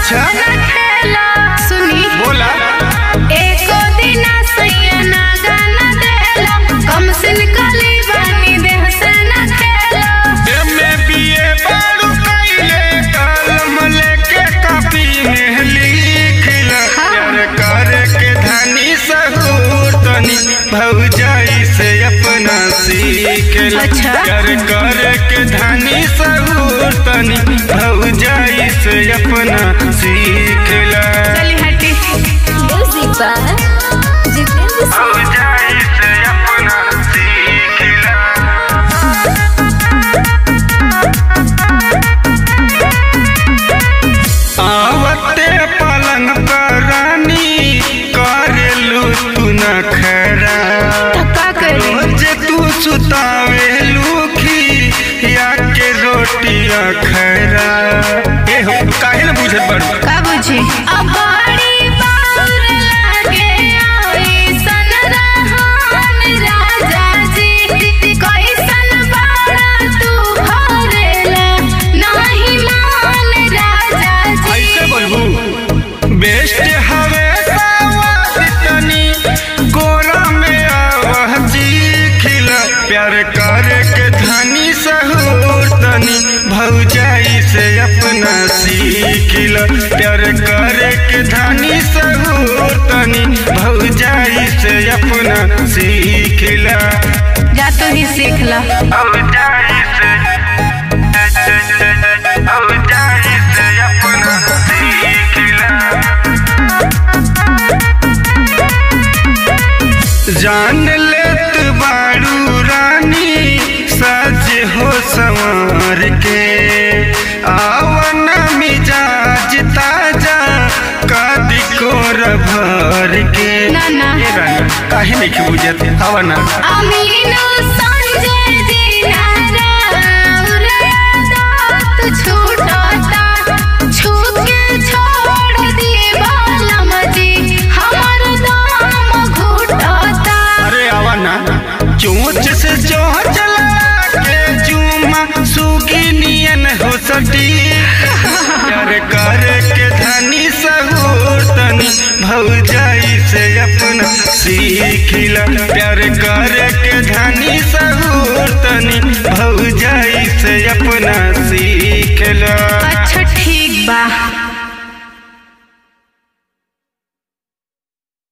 अच्छा सुनी बोला एको दिना सैया ना गाना देला कम सिन कली बानी देह से ना खेला एमे बीए बारू कइले कलम लेके कॉपी में लिखला प्यार करे के धनी सहूर तनी भौजाई से अपना सीखला अच्छा। प्यार करे के धनी सहूर तनी भौजाई से अपना सीखला चली हटी Music by Jitendra Singh. भौजाई से अपना सीखला आवते पलंग पर रानी करेलू तू न खरा धक्का करी रोज तू सुतावेलू खी या के रोटिया खरा ए हो काहे न बुझत बड़ का बुझी अब बड़ी बाउर लागे आई सन रहन राजा जी कैसन बाड़ा तू भरेला नाही मान राजा जी ऐसे बोलबू बेस्ट हवे सावध तनी गोरा में आवह जी खिला प्यार करे के धनी सहूर तनी भौजाई से अपना सीखिला प्यार करे के धनी सहूर तनी भौजाई से अपना सीखिला जा तू ही सीख ला भौजाई से भौजाई से अपना सीखिला जान लेत बाड़ू रानी सज हो संवर के आवन मिजाज ताजा कदी को भर के ना, ना। ये रानी काहे नहीं बुझत हवा ना अमीनो संजय जी नाराउर दात छूटता छूके छोड़ दिए बालम जी हमर दाम घुटता अरे आवा ना चोंच से चोंच चला के चूमा सुगी नियन हो सटी प्यार कर के धनी सहूर तनी भौजाई से अपना सीखिला प्यार कर के धनी सहूर तनी भौजाई से अपना सीखला